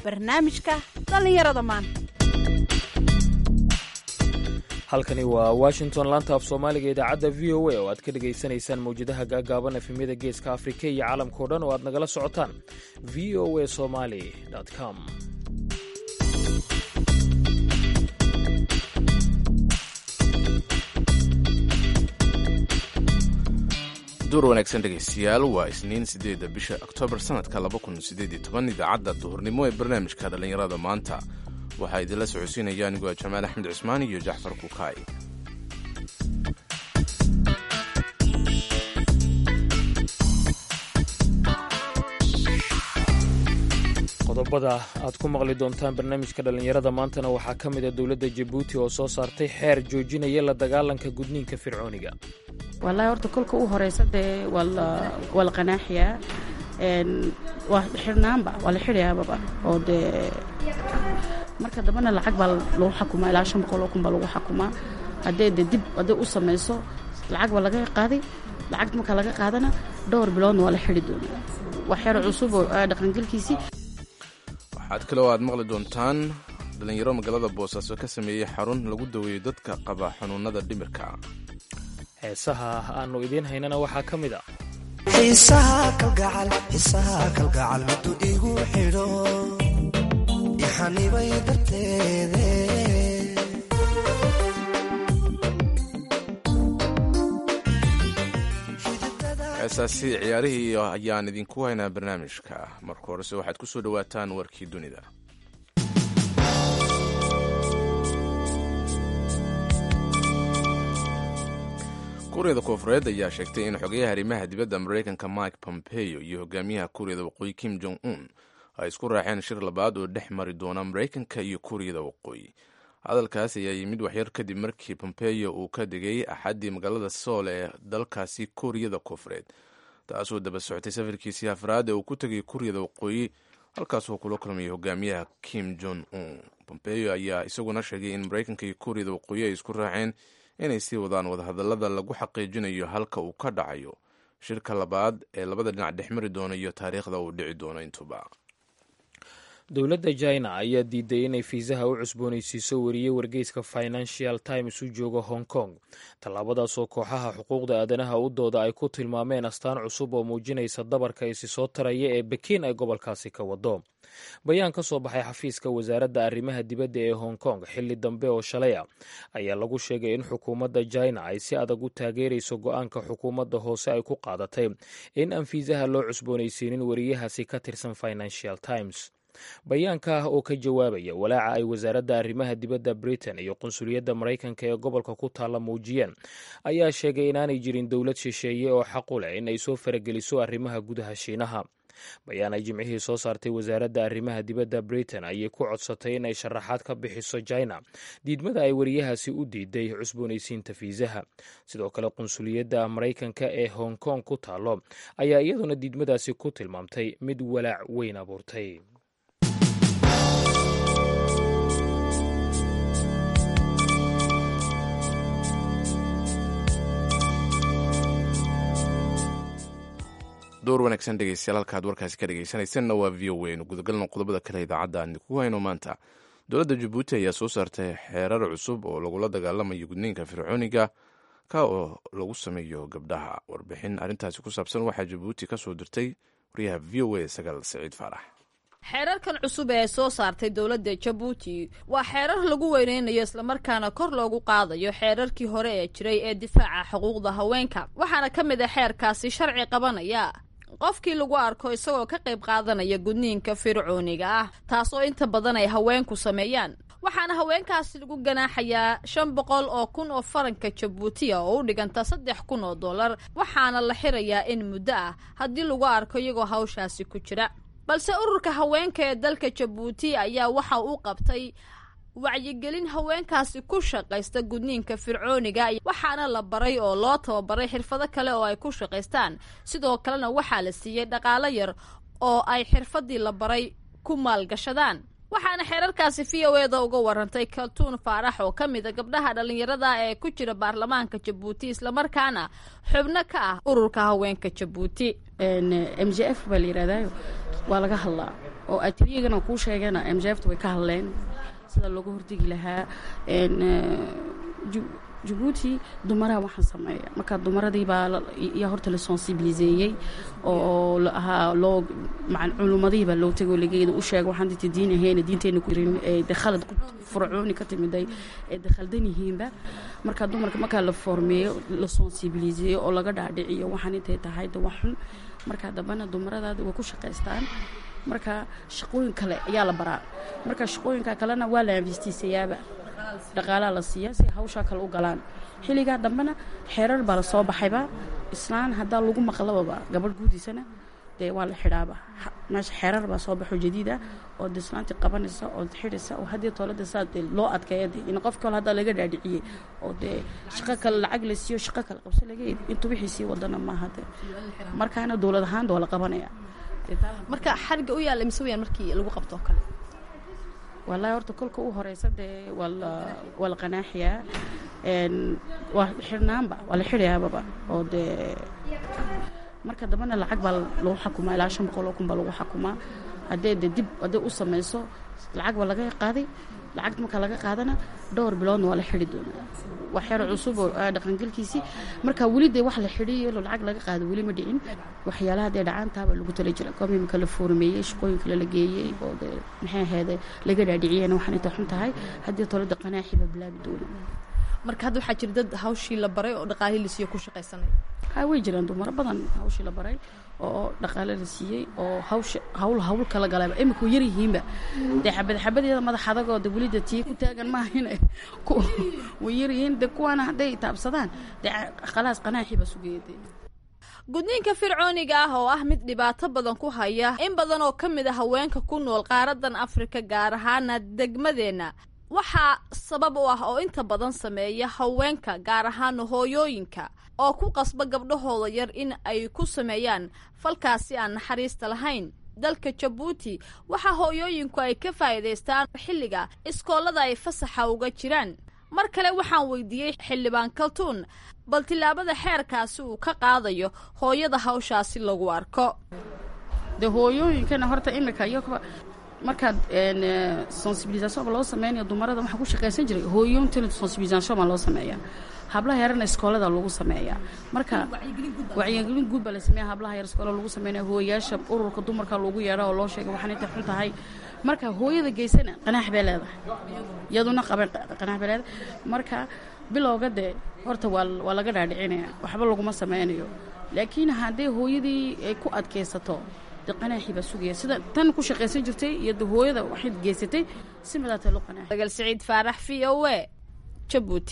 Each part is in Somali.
barnaamijka dhallinyarada maanta halkani waa washington laanta af soomaaliga idaacadda v o a oo aad ka dhegaysanaysaan mawjadaha gaagaaban efemyada geeska afrika iyo caalamkao dhan oo aad nagala socotaan v o a somali com duur wanaagsan dhegaystayaal waa isniin siddeedda bisha oktoobar sannadka laba kun siddeed iyo toban idaacadda duhurnimo ee barnaamijka dhallinyarada maanta waxaa idinla socodsiinaya anigoo jamaal axmed cusmaan iyo jaxfar kukaay qodobada aad ku maqli doontaan barnaamijka dhallinyarada maantana waxaa ka mid a dowladda jabuuti oo soo saartay xeer joojinaya la dagaalanka gudniinka fircooniga wallaahi horta kolka u horeysa dee waa la qanaaxiyaa waa xidhnaanba waa la xidhayaababa oo dee marka dambena lacag baa lagu xakumaa ilaa shan boqol oo kun baa lagu xakumaa haddee dee dib hadday u samayso lacag baa laga qaaday lacag marka laga qaadana dhowr biloodna waa la xidhi doonaa waa xeer cusub oo dhaqangelkiisii waxaad kaloo aad maqli doontaan dhallinyaro magaalada boosaaso ka sameeyey xarun lagu daweeyo dadka qaba xanuunada dhimirka heesaha aanu idiin haynana waxaa ka mid a xiisaha kalgacal xiisaha kalgacal miduu igu xidho ixanibay darteede heesaasi ciyaarihii ayaan idinku haynaa barnaamijka marka horese waxaad ku soo dhowaataan warkii dunida kuuriyada koofureed ayaa sheegtay in xogayaha arrimaha dibadda maraykanka mike pompeo iyo hogaamiyaha kuuriyada waqooyi kim jong un ay isku raaceen shir labaad oo dhex mari doona maraykanka iyo kuuriyada waqooyi hadalkaas ayaa yimid waxyar kadib markii pompeo uu ka degay axaddii magaalada sool ee dalkaasi kuuriyada koofureed taasoo daba socotay safarkiisii afraad ee uu ku tegay kuuriyada waqooyi halkaasoo kula kulmayay hogaamiyaha kim jong un pompeo ayaa isaguna sheegay in maraykanka iyo kuuriyada waqooyi ay isku raaceen inay sii wadaan wadahadallada lagu xaqiijinayo halka uu ka dhacayo shirka labaad ee labada dhinac dhex mari doono iyo taariikhda uu dhici doono intuba dowladda china ayaa diiday inay fiisaha u cusboonaysiiso wariye wargeyska financial times u jooga hong kong tallaabadaasoo kooxaha xuquuqda aadanaha u dooda ay ku tilmaameen astaan cusub oo muujinaysa dabarka isi soo taraya ee bekiin ay gobolkaasi ka wado bayaan ka soo baxay xafiiska wasaaradda arrimaha dibadda ee hong kong xilli dambe oo shalay a ayaa lagu sheegay in xukuumadda china ay si adag u taageerayso go-aanka xukuumadda hoose ay ku qaadatay in aan fiisaha loo cusboonaysiinin wariyahaasi ka tirsan financial times bayaanka ah oo ka jawaabaya walaaca ay wasaaradda arrimaha dibadda britain iyo qunsuliyadda maraykanka ee gobolka ku taalla muujiyeen ayaa sheegay inaanay jirin dowlad shisheeye oo xaqu leh in ay soo farageliso arrimaha gudaha shiinaha bayaan ay jimcihii soo saartay wasaaradda arrimaha dibadda britain ayay ku codsatay in ay sharaxaad ka bixiso china diidmada ay wariyahaasi u diiday cusboonaysiinta fiisaha sidoo kale qunsuliyadda maraykanka ee hong kong ku taallo ayaa iyaduna diidmadaasi ku tilmaamtay mid walaac weyn abuurtay door wanaagsan dhegeystayaal halkaad warkaasi ka dhegeysanaysanna waa v o a nu gudagalno qodobada kale idaacadda aan idinku hayno maanta dowladda jabuuti ayaa soo saartay xeerar cusub oo lagula dagaalamayo gudniinka fircooniga ka oo lagu sameeyo gabdhaha warbixin arrintaasi ku saabsan waxaa jabuuti ka soo dirtay waryaha v o a sagaal saciid faarax xeerarkan cusub ee soo saartay dowladda jabuuti waa xeerar lagu weyneynayo islamarkaana kor loogu qaadayo xeerarkii hore ee jiray ee difaaca xuquuqda haweenka waxaana ka mid a xeerkaasi sharci qabanaya qofkii lagu arko isagoo ka qayb qaadanaya gudniinka fircooniga ah taasoo inta badan ay haweenku sameeyaan waxaana haweenkaasi lagu ganaaxayaa shan boqol oo kun oo faranka jabuutiya oo u dhiganta saddex kun oo dollar waxaana la xirayaa in muddo ah haddii lagu arko iyagoo hawshaasi ku jira balse ururka haweenka ee dalka jabuuti ayaa waxa uu qabtay wacyigelin haweenkaasi ku shaqaysta gudniinka fircooniga waxaana la baray oo loo tababaray xirfado kale oo ay ku shaqaystaan sidoo kalena waxaa la siiyey dhaqaalo yar oo ay xirfadii la baray ku maalgashadaan waxaana xeerarkaasi v o eda uga warantay kaltuun faarax oo ka mida gabdhaha dhallinyarada ee ku jira baarlamaanka jabuuti islamarkaana xubno ka ah ururka haweenka jabuuti m j f baa la yihahdayo waa laga hadlaa oo atriyagana kuu sheegana m j fta way ka hadleen sida looga hortegi lahaa jabuuti dumaraha waxaan sameeya marka dumaradii baa yaa horta la sensibiliseeyey oo ahaa loo maan culumadihii baa loo tegoo lageeda u sheega waxaan dinta diin ahayn diinteena ku jirin ee de khalad furcooni ka timiday ee de khaldan yihiinba marka dumarka markaa la formeeyo la sensibiliseeyo oo laga dhaadhiciyo waxaan intay tahay de wax xun marka dambana dumaradaada way ku shaqaystaan marka shaqooyin kale ayaa la baraa marka shaqooyinka kalena waa la investiisayaaba dhaqaalaa la siiya si hawshaa kale u galaan xilligaa dambena xeerar baa la soo baxayba islaan haddaa lagu maqlababa gabadh guudiisana dee waa la xidhaaba meesha xeerar baa soo baxo jadiid ah oo de islaantii qabanaysa oo xidhaysa oo haddii toolada saa dee loo adkeeya de in qof kale haddaa laga dhaadhiciyey oo dee shaqo kale lacag la siiyo shaqo kale qabso laga intuu wixii sii wadana maaha de markaana dowlad ahaan waa la qabanaya marka xariga u yaalla mise weyaan markii lagu qabto oo kale wallaahi horta kolka u horeysa dee waa la waa la qanaaxiyaa waa xidhnaanba waa la xidhayaababa oo dee marka dambena lacag baa lagu xakumaa ilaa shan boqol oo kun baa lagu xakumaa haddee de dib haddee u samayso lacag baa laga qaaday lacagta marka laga qaadana dhowr biloodna waa la xidhi doonaa wax yar cusub oo dhaqangelkiisii marka weli dee wax la xidhiyo lacag laga qaado weli ma dhicin waxyaalaha dee dhacaantaaba lagu tala jira komimka la foormeeyey shaqooyin kale la geeyey oo dee maxay ahayd laga dhaadhiciyena waxaan intay xun tahay haddii tolada qanaaxi baa bilaabi doona marka hadda waxaa jira dad hawshii la baray oo dhaqaalihii la siiyo ku shaqaysanay ha way jiraan dumaro badan hawshii la baray oo dhaqaale la siiyey oo hawsha hawl hawl kala galayba imika way yaryihiinba dee xabad xabadeeda madax adagoo de welida tii ku taagan maahin way yaryihiin de kuwaana hadday taabsadaan dee khalaas qanaaxii baa sugeeya dee gudniinka fircooniga ah oo ah mid dhibaato badan ku haya in badan oo ka mid a haweenka ku nool qaaradan afrika gaar ahaana degmadeenna waxaa sabab u ah oo inta badan sameeya haweenka gaar ahaana hooyooyinka oo ku qasba gabdhahooda yar in ay ku sameeyaan falkaasi aan naxariista lahayn dalka jabuuti waxaa hooyooyinku ay ka faa'iidaystaan xilliga iskoolada ay fasaxa uga jiraan mar kale waxaan weydiiyey xildhibaan kaltuun bal tillaabada xeerkaasi uu ka qaadayo hooyada hawshaasi lagu arko de hooyooyinkana horta imika iyo markaad sensibilisation loo sameynayo dumarada waxaa ku shaqaysan jiray hooyoontana sensibilisation baa loo sameeyaa hablaha yarana iskoolada lagu sameeyaa marka wacyigelin guud baa la sameeya hablaha yar iskoola lagu sameynaya hooyayaasha ururka dumarka lagu yeedha oo loo sheegay waxaan intay xun tahay marka hooyada geysana qanaax bay leedahay iyaduna qaban qanaax bay leedahay marka bilowga dee horta waa waa laga dhaadhicinaya waxba laguma sameynayo laakiin haddii hooyadii ay ku adkaysato qanaaxii baa sugaya sida tan ku shaqaysan jirtay iyo de hooyada waxay geysatay si midaatay loo qanaax dagal siciid faarax v o e jabuuti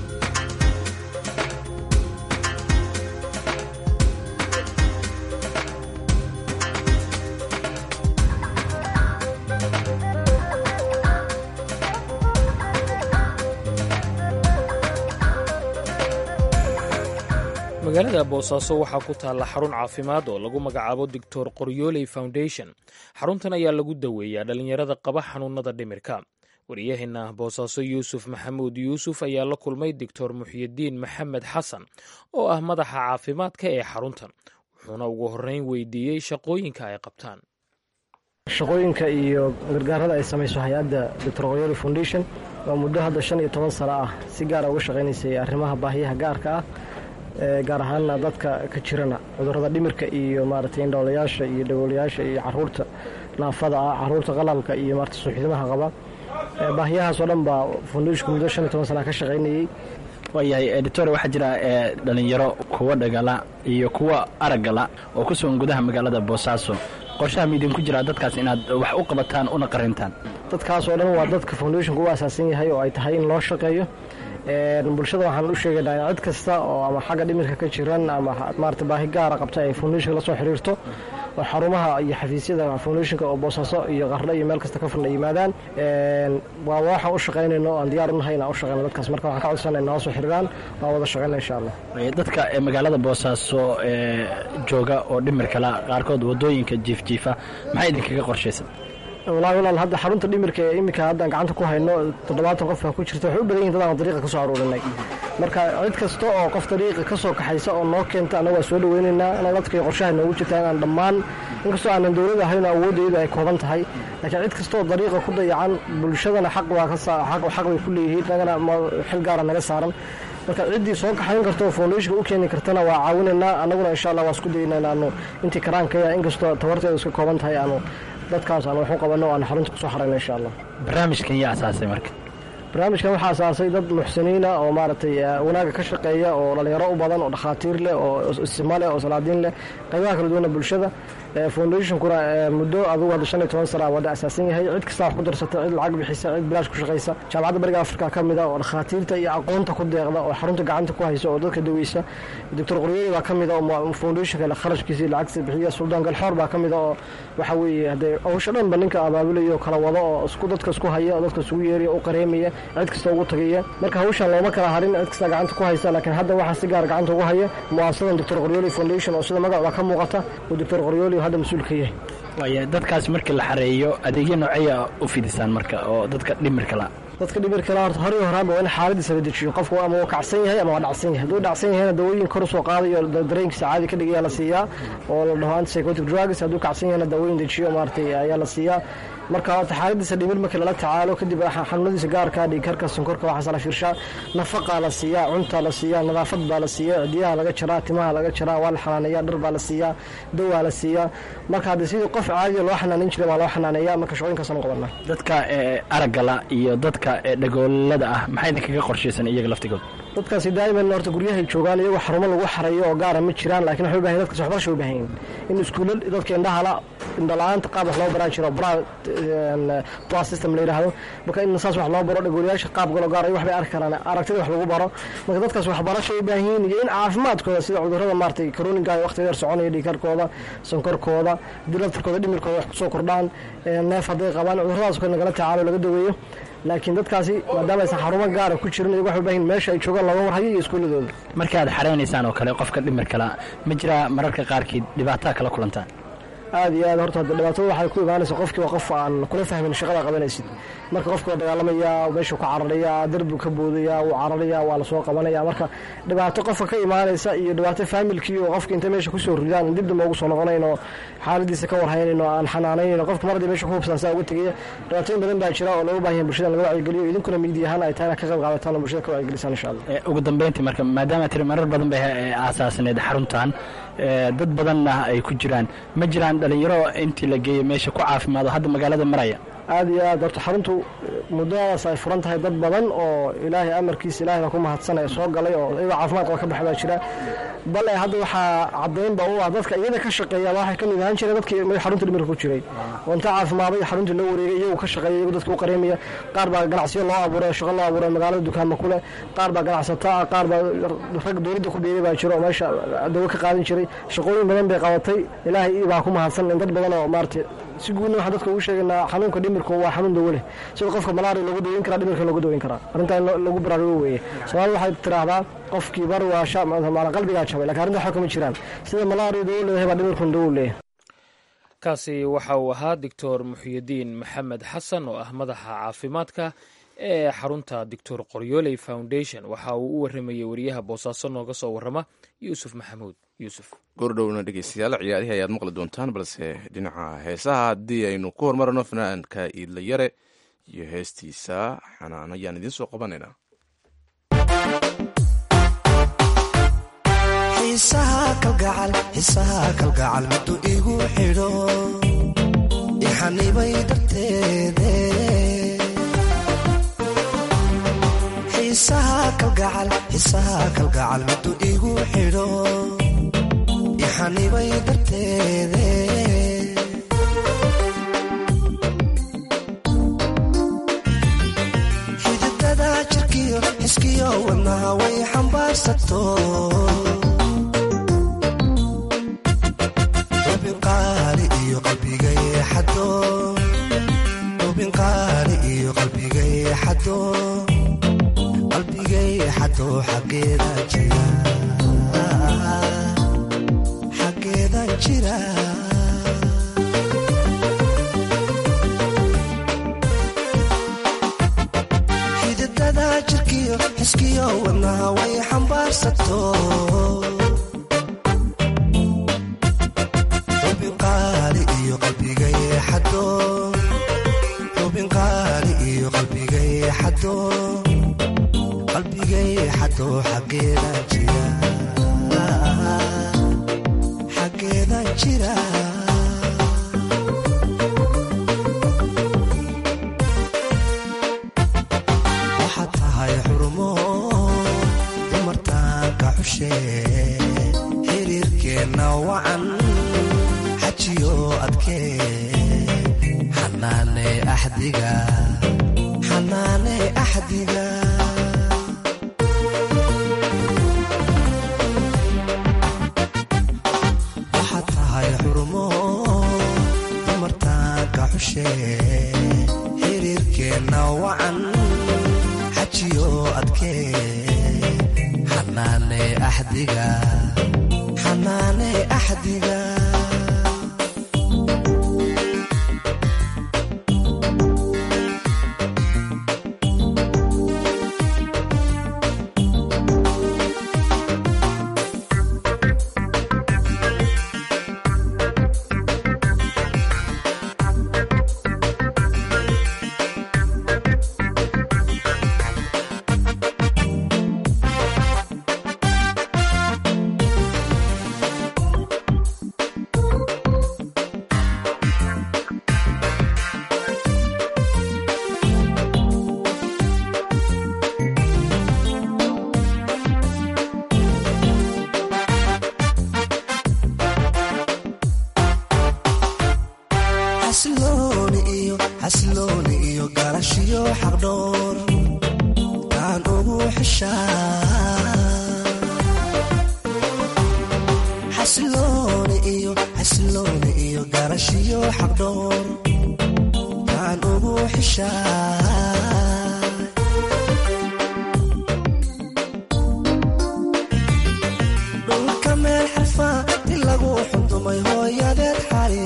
magaalada boosaaso waxaa ku taalla xarun caafimaad oo lagu magacaabo doctor qoryooley foundation xaruntan ayaa lagu daweeyaa dhallinyarada qaba xanuunada dhimirka wariyaheenna boosaaso yuusuf maxamuud yuusuf ayaa la kulmay doctor muxyidiin maxamed xasan oo ah madaxa caafimaadka ee xaruntan wuxuuna ugu horreyn weydiiyey shaqooyinka ay qabtaan shaqooyinka iyo gargaarada ay samayso hay-adda doctor qoryoli foundation waa muddo hadda shan iyo toban sano ah si gaara uga shaqaynaysay arrimaha baahiyaha gaarka ah gaar ahaanna dadka ka jirana cudurrada dhimirka iyo maaragtay indhoolayaasha iyo dhagoolayaasha iyo caruurta naafada ah caruurta qalalka iyo maarata suuxdimaha qaba baahiyahaas oo dhan baa foundationku muddo shan iyo toban sana ka shaqaynayey waayahay editor waxaa jira dhalinyaro kuwa dhagala iyo kuwa araggala oo ku sugan gudaha magaalada boosaaso qorshaha miidinku jiraa dadkaas inaad wax u qabataan una qarintaan dadkaas oo dhan waa dadka foundationku u asaasan yahay oo ay tahay in loo shaqeeyo bulshada waxaan u sheegaynaa in cid kasta oo ama xagga dhimirka ka jiran ama maarata baahi gaara qabta ay foundationka la soo xiriirto oo xarumaha iyo xafiisyada foundationka oo boosaaso iyo qarle iyo meel kasta ka furna yimaadaan waa waxaan u shaqaynayno aan diyaar unahay inaan u shaqayno dadkaas marka waxaan ka codsanay nala soo xiriiraan waan wada shaqayna insha allah dadka magaalada boosaaso jooga oo dhimirkala qaarkood wadooyinka jiifjiifa maxaa idinkaga qorshaysan walahi walaal hadda xarunta dhimirka ee iminka haddaan gacanta ku hayno toddobaatan qof baa ku jirta waxay u badan yihin dad aan dariiqa ka soo aruurinay marka cid kasta oo qof dariiqa ka soo kaxaysa oo noo keenta annaga waa soo dhaweynaynaa naladkay qorshaha noogu jirtaa inaan dhammaan inkastoo aanan dowlad ahayn oo awooddeedu ay kooban tahay laakiin cid kasta oo dariiqa ku dayacan bulshadana xaq baa ka saa xaq xaq bay ku leeyihiin nagana xil gaara naga saaran marka ciddii soo kaxayn karta oo foundationka u keeni kartana waa caawinaynaa annaguna insha allah waa isku daynaa inaanu intii karaankaya inkastoo tabarteedu iska kooban tahay aanu dadkaas aan wax u qabanno o aan xarunta kusoo xarayno insha allah barnaamijkan yaa asaasay marka barnaamijkan waxaa asaasay dad muxsiniina oo maaragtay wanaaga ka shaqeeya oo dhallinyaro u badan oo dhakhaatiir leh oo istima leh oo salaadiin leh qaybaha kala duwana bulshada foundationkuna muddo adugu hadda shan iyo toban sana wada asaasan yahay cid kasta wax ku darsata cid lacag bixisa cid bilaash ku shaqaysa jaamacadda bariga afrika ka mid a oo dhakhaatiirta iyo aqoonta ku deeqda oo xarunta gacanta ku haysa oo dadka daweysa doctor qoryooli baa ka mid a oo foundationka kharashkiisa iyo lacagtiisa bixiya suldaan galxoor baa ka mid a oo waxa weeye haddee hawsha dhanba ninka abaabulayo kala wado oo isku dadka isku haya oo dadka isugu yeeraya u qareemaya cid kasta ugu tagaya marka hawshan looma kala harin cid kasta gacanta ku haysa laakiin hadda waxaa si gaar gacanta ugu haya mu'asasadan doctor qoryooli foundation oo sida magacda ka muuqata oo doctor qoryooli hadda mas-uul ka yahay waaya dadkaas markii la xareeyo adeegyo nooceeya u fidisaan marka oo dadka dhimirka la dadka dhimirka la horta hore horaanba waa in xaaladiisa la dejiyo qofku ama waa kacsan yahay ama waa dhacsan yahay hadduu dhacsan yahayna dawooyin kor usoo qaadayo dareenkiisa caadi ka dhigaya la siiyaa oo la dhaho antipsychotic drugs hadduu kacsan yahayna dawooyin dejiyo maaragtay ayaa la siiyaa marka horta xaaladiisa dhimir markii lala tacaalo kadib xanuunadiisa gaarka dhiigkarka sonkorka waxaas la fiirshaa nafaqaa la siiyaa cuntaa la siiyaa nadaafad baa la siiyaa cidiyaha laga jaraa timaha laga jaraa waa la xanaaneeyaa dhar baa la siiyaa dawaa la siiyaa marka haddii sidii qof caadiya loo xanaaneyn jiray baa loo xanaaneeyaa marka shaqooyinkaasaan u qabanaa dadka araggala iyo dadka dhagoolada ah maxaa idinkaga qorshaysan iyaga laftigood dadkaasi daa'iman horta guryahay joogaan iyagoo xarumo lagu xareeyo oo gaara ma jiraan laakiin waxay u bahan dadkaas waxbarasha u baahan yihin in iskuulla dadka indhahala indhala-aanta qaab wax loo baraa jiro bra bra system la yidhaahdo marka in saas wax loo baro dhagoolayaasha qaab galo gaar ay waxbay arki karaan aragtida wax lagu baro marka dadkaas waxbarasha u baahan yihin iyo in caafimaadkooda sida cudurrada maaragtay karooninka ay waqti dheer soconaya dhiikarkooda sonkorkooda haddii laftirkooda dhimirkooda wax kusoo kordhaan neef hadday qabaan cudurradaas kale nagala tacaalo laga daweeyo laakiin dadkaasi maadaama aysan xarumo gaara ku jirin iyago waxay u baahin meesha ay joogaan looga warhayo iyo iskuuladooda markaad xaraynaysaan oo kale qofka dhimirkala ma jiraa mararka qaarkii dhibaataa kala kulantaan aad iyo aad horta hadda dhibaatada waxay ku imaanaysa qofkii waa qof aan kula fahmin shaqada qabanaysid marka qofka waa dagaalamaya meeshuu ka cararaya derbigu ka boodaya wuu cararaya waa lasoo qabanaya marka dhibaato qofka ka imaanaysa iyo dhibaato faamilkii oo qofka intay meesha kusoo ridaan dib damba ugu soo noqonayn oo xaaladiisa ka warhaynayn oo aan xanaanayn qofka mar haddii meesha ku hubsan saa uga tegaya dhibaatooyin badan baa jira oo looga baahan yahay bulshada in laga wacyigeliyo idinkuna miidi ahaan ay tahay inaad ka qayb qaadataan oo bulshada ka wacyigelisaan insha allah ugu dambeyntii marka maadaama tiri marar badan bay aasaasneed xaruntan dad badanna ay ku jiraan ma jiraan dhalinyaro intii la geeyey meesha ku caafimaado hadda magaalada maraya aad iyo aad horta xaruntu muddadaas ay furan tahay dad badan oo ilaahay amarkiisa ilahay baa ku mahadsanaya soo galay oo iyagoo caafimaad qaba ka baxa baa jira bale hadda waxaa caddaynba u ah dadka iyada ka shaqeeya waxay ka mid ahaan jireen dadkii xarunta dhimirka ku jiray oo inta caafimaaday xaruntii loo wareegay iyagu ka shaqeeya iyagu dadka u qareemaya qaar baa ganacsiyo loo abuuray shaqo loo abuuray magaalada dukaama ku leh qaar baa ganacsata ah qaar baa rag dowladda ku biiray baa jira oo meesha dawo ka qaadan jiray shaqooyin badan bay qabatay ilaahay baa ku mahadsan in dad badan oo maaragtay si guudna waxaan dadka ugu sheegaynaa xanuunka dhimirku waa xanuun dawo leh sida qofka malaria loogu daweyn karaa dhimirka loogu daweyn karaa arrintaa in lagu baraarugo weeye soomaalida waxay tiraahdaa qofkii bar waa sha maala qalbigaa jabay lakin arrinta waxba kama jiraan sida malaria dawo leedahay baa dhimirkun dawo leeyahay kaasi waxa uu ahaa doctor muxyidiin maxamed xasan oo ah madaxa caafimaadka ee xarunta doctor qoryooley foundation waxa uu u waramayey wariyaha boosaaso nooga soo warrama yuusuf maxamuud yuusuf goordhowna dhegeystayaal ciyaarihii ayaad maqli doontaan balse dhinaca heesaha haddii aynu ku horumarno fanaanka iidla yare iyo heestiisa xanaan ayaan idiin soo qabanaynaa xiisaha kalgacal xiisaha kalgacal middu igu xidho ixanibay darteede xiisaha kalgacal xiisaha kalgacal middu igu xidho ixanibay darteede xididada jirkiyo xiskiyo wadnaha way xambaarsato ubinqaali iyo qalbigay xado ubinqaali iyo qalbigay xado qalbigay xado xaggeeda jira xaggeeda jira wadnaha way xambaarsato xubin qaali iyo qalbigay xado xubin qaali iyo qalbigay xado qalbigay xado xaggeedan jira xaggeedan jira waxaad tahay xurumo dumartaanka xushe xiriirkeenna wacan xajiyo adkee xanaane axdiga xanaane axdiga waxaad tahay xurumo dumartaanka xushe xiriirkeenna wacan xajiyo adkee xanaane axdiga xanaane axdiga xasilooni iyo xasilooni iyo galashiyo xaqdhoor taan ugu xishaa xasilooni iyo xasilooni iyo galashiyo xaqdhoor taan ugu xishaa dhulka meel xarfa ti lagu xundumay hooyadeed xali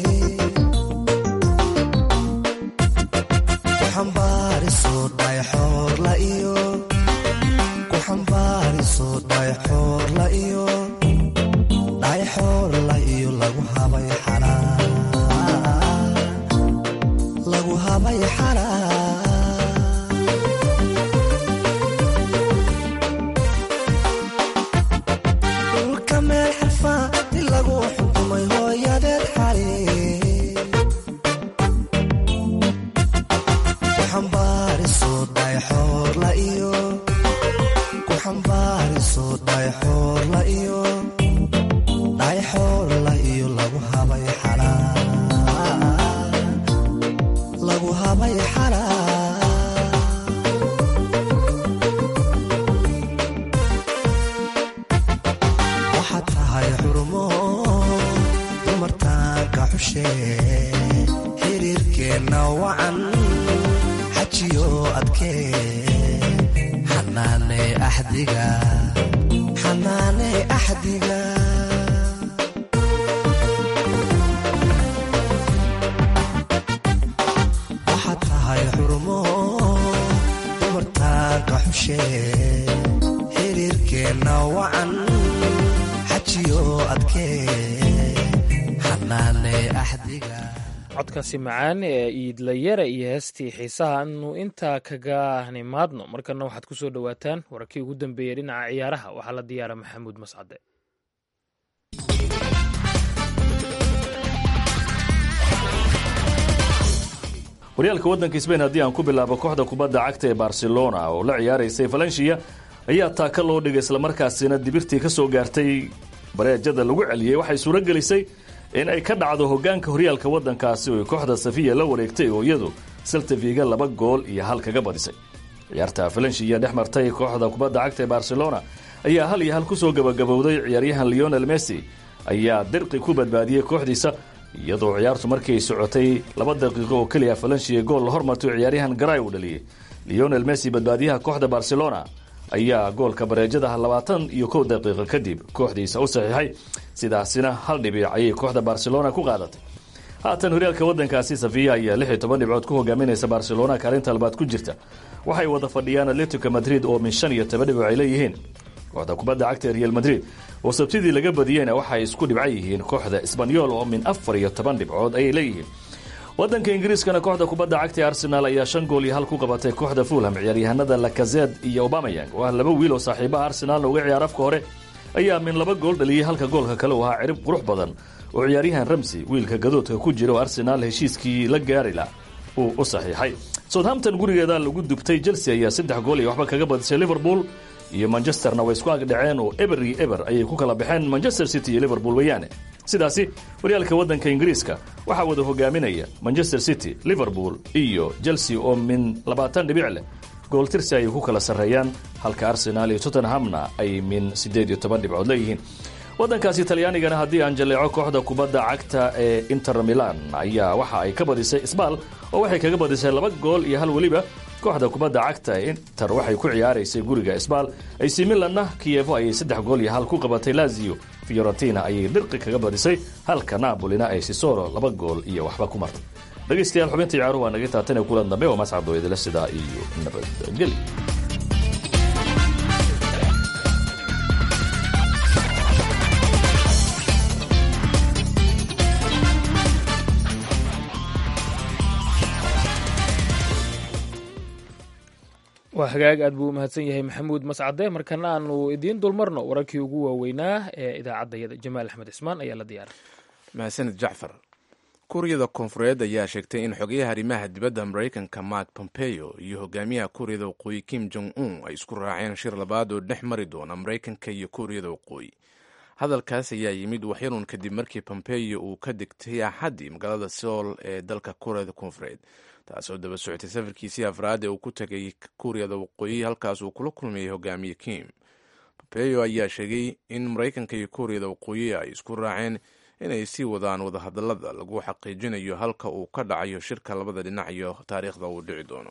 kuxambaariso dhayxoorla iyo kuxambaariso dhayxoorla iyo dhayxoorla iyo lagu habay xalaa lagu habay xalaa dhulka meel xarfa ti lagu xukumay hooyadeed xali kuxambaariso dhayxoorla iyo kuxambaariso dhayxoorla iyo dhayxoorla iyo lagu habay xalaa lagu habay xalaa waxaad tahay xurumo dumartaanka xushe xiriirkeenna wacan xajiyo adkee xanaane axdiga xanaane axdiga waxaad tahay xurumo dumartaanka xushe xiriirkeenna wacan xajiyo adkee xanaane axdiga codkaasi macaan ee iidlayara iyo heestii xiisaha anu intaa kaga nimaadno markana waxaad ku soo dhowaataan wararkii ugu dambeeyey dhinaca ciyaaraha waxaa la diyaara maxamuud mascade horyaalka waddanka sbain haddii aan ku bilaabo kooxda kubadda cagta ee barcelona oo la ciyaaraysay valencia ayaa taaka loo dhigay islamarkaasina dibirtii ka soo gaartay bareejada lagu celiyey waxay suuro gelisay in ay ka dhacdo hogaanka horyaalka waddankaasi oo ay kooxda safiya la wareegtay oo iyadu seltaviga laba gool iyo hal kaga badisay ciyaarta valencia dhex martay kooxda kubadda cagta ee barcelona ayaa hal iyo hal kusoo gabagabowday ciyaaryahan leonel messi ayaa dirqi ku badbaadiyey kooxdiisa iyadoo ciyaartu markii ay socotay laba daqiiqo oo keliya valencia gool la hormartay oo ciyaaryahan garay uu dhaliyey leonel messi badbaadiyaha kooxda barcelona ayaa goolka bareejadaha labaatan iyo kow daqiiqo kadib kooxdiisa u saxiixay sidaasina hal dhibic ayay kooxda barcelona ku qaadatay haatan horyaalka waddankaasi safiya ayaa lix iyo toban dhibcood ku hogaaminaysa barcelona kaalinta labaad ku jirta waxay wada fadhiyaan atletico madrid oo min shan iyo toban dhibcood ay leeyihiin kooxda kubadda cagta ee real madrid oo sabtidii laga badiyeyna waxay isku dhibca yihiin kooxda sbanyol oo min afar iyo toban dhibcood ayay leeyihiin waddanka ingiriiskana kooxda kubadda cagta ee arsenal ayaa shan gool iyo hal ku qabatay kooxda fulham ciyaaryahanada lakazed iyo obamayang oo ah laba wiil oo saaxiibaha arsenaalna uga ciyaar afka hore ayaa min laba gool dhaliyey halka goolka kale uu ahaa cirib qurux badan oo ciyaaryahan ramsey wiilka gadoodka ku jira oo arsenaal heshiiskii la gaarila uu u saxiixay southampton gurigeeda lagu dubtay chelsea ayaa saddex gool iyo waxba kaga badisay liverpool iyo manchesterna way isku agdhaceen oo eber iyo eber ayay ku kala baxeen manchester city iyo liverpool weeyaane sidaasi horyaalka waddanka ingiriiska waxaa wada hogaaminaya manchester city liverpool iyo chelsea oo min labaatan dhibic leh gooltirsi ayay ku kala sarreeyaan halka arsenaal iyo tottenhamna ay min siddeed iyo toban dhibcood leeyihiin waddankaasi talyaanigana haddii aan jaleeco kooxda kubadda cagta ee inter milan ayaa waxa ay ka badisay sbaal oo waxay kaga badisay laba gool iyo hal weliba kooxda kubadda cagta ee inter waxay ku ciyaaraysay guriga sbaal ac milanna kiyevo ayay saddex gool iyo hal ku qabatay lazio fiorentina ayay dirqi kaga badisay halka napolina ay sisoro laba gool iyo waxba ku martay dhegaystayaal xubinta ciyaaruhu waa naga taatan ee kulan dambe oo mascado idila sidaa iyo nabadgeli waa hagaag aad buu u mahadsan yahay maxamuud mascade markana aanu idiin dulmarno wararkii ugu waaweynaa ee idaacaddayada jamaal axmed cismaan ayaa la diyaaray mahadsanid jacfar kuuriyada koonfureed ayaa sheegtay in xogayaha arrimaha dibadda maraykanka mark pompeo iyo hogaamiyaha kuuriyada waqooyi kim jong un ay isku raaceen shir labaad oo dhex mari doona maraykanka iyo kuuriyada waqooyi hadalkaas ayaa yimid waxyaruun kadib markii pompeo uu ka degtay axaddii magaalada sool ee dalka kuuriyada koonfureed taasoo daba socotay safarkiisii afraad ee uu ku tegay kuuriyada waqooyi halkaas uu kula kulmayay hogaamiye kim pompeo ayaa sheegay in maraykanka iyo kuuriyada waqooyi ay isku raaceen inay sii wadaan wadahadallada lagu xaqiijinayo halka uu ka dhacayo shirka labada dhinac iyo taariikhda uu dhici doono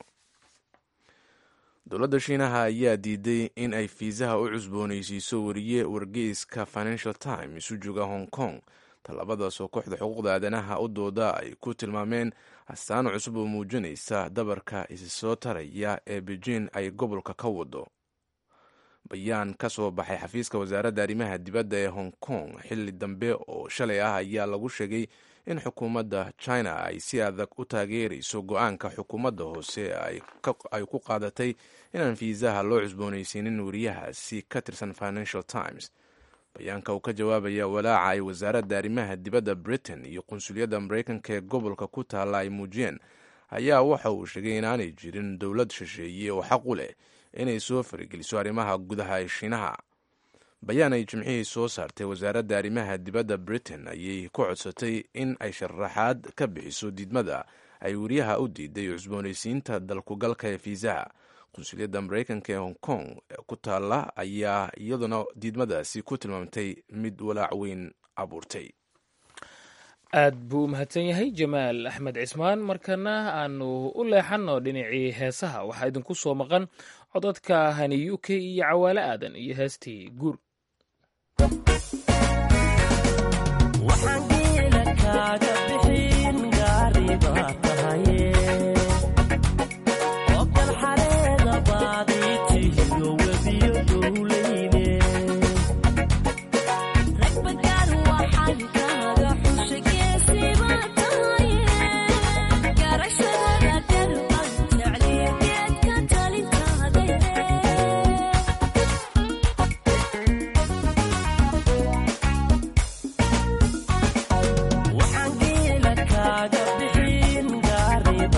dowladda shiinaha ayaa diiday in ay fiisaha u cusboonaysiiso wariye wargeyska financial time isu jooga hong kong tallaabadaas oo kooxda xuquuqda aadanaha u dooda ay ku tilmaameen astaan cusub oo muujinaysa dabarka isi soo taraya ee beijing ay gobolka ka wado bayaan ka soo baxay xafiiska wasaaradda arrimaha dibadda ee hong kong xilli dambe oo shalay ah ayaa lagu sheegay in xukuumadda china ay si adag u taageerayso go-aanka xukuumadda hoose ay ku qaadatay inaan fiisaha loo cusboonaysiinin wariyahaasi ka tirsan financial times bayaanka uu ka jawaabaya walaaca ay wasaaradda arrimaha dibadda britain iyo qunsuliyadda maraykanka ee gobolka ku taalla ay muujiyeen ayaa waxa uu sheegay inaanay jirin dowlad shisheeye oo xaq u leh inay soo farigeliso arrimaha gudaha ee shiinaha bayaan ay jimcihii soo saartay wasaaradda arrimaha dibadda britain ayay ku codsatay in ay sharaxaad ka bixiso diidmada ay wariyaha u diiday cusboonaysiinta dalkugalka ee fiisaha qunsuliyadda maraykanka ee hong kong ku taalla ayaa iyaduna diidmadaasi ku tilmaamtay mid walaac weyn abuurtay aad buu u mahadsan yahay jamaal axmed cismaan markana aanu u leexanno dhinacii heesaha waxaa idinku soo maqan codadka hani u k iyo cawaale aadan iyo heestii guur waxaan geela kaaga bixin gaariba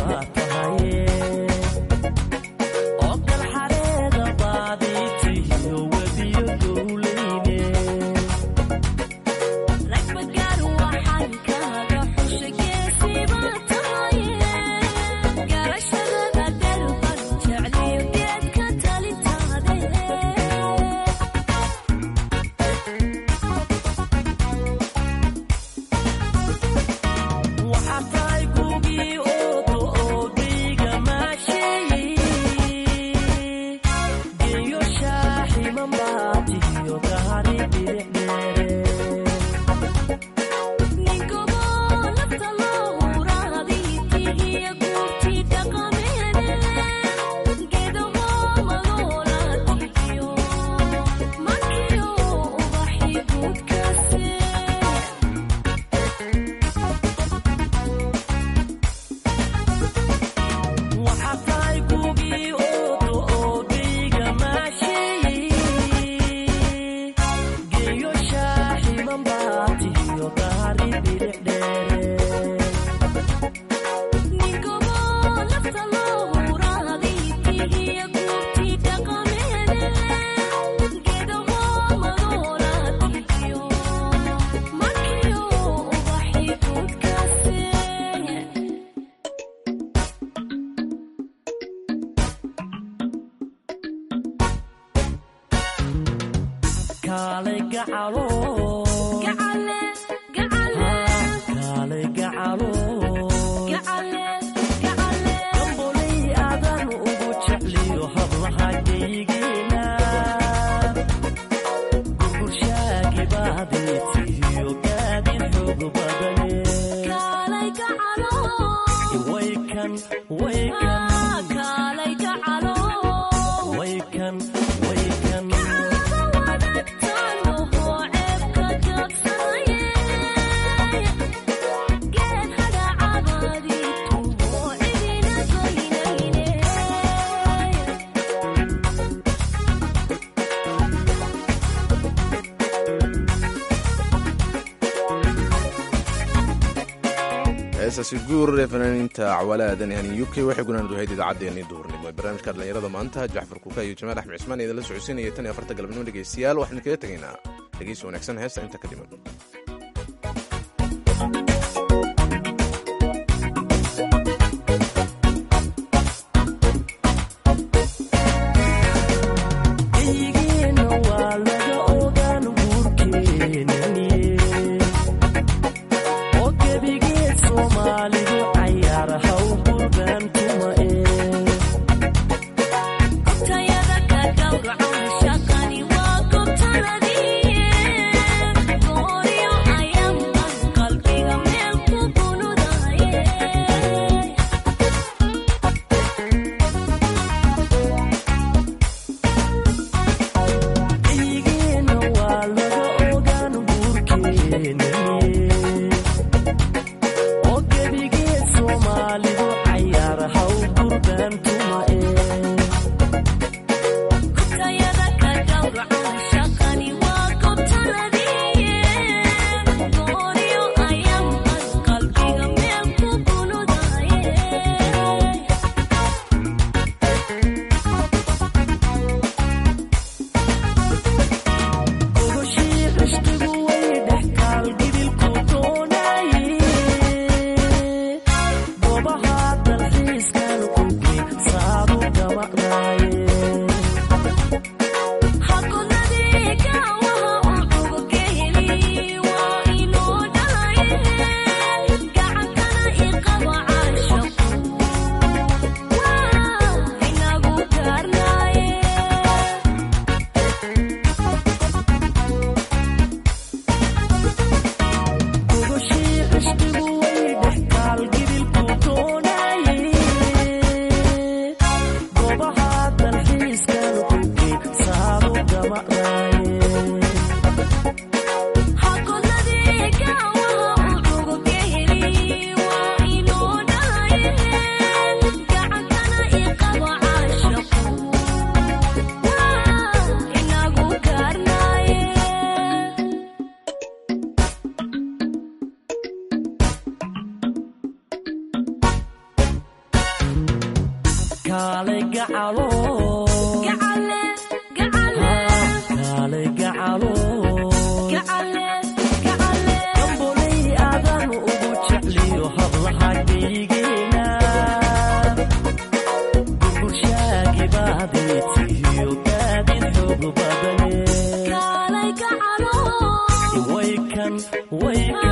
heesaasi guur ee fanaaniinta cawaale aadan yani u k waxay gunaanad wahayd idaacaddeenii duhurnimo ee barnaamijka dhallinyarada maanta jacfar kuka iyo jamaal axmed cismaan idinla socodsiinaya tan iyo afarta galabnimo dhegeystayaal waxaan kaga tegaynaa dhegeysi wanaagsan heesta inta ka dhiman Wake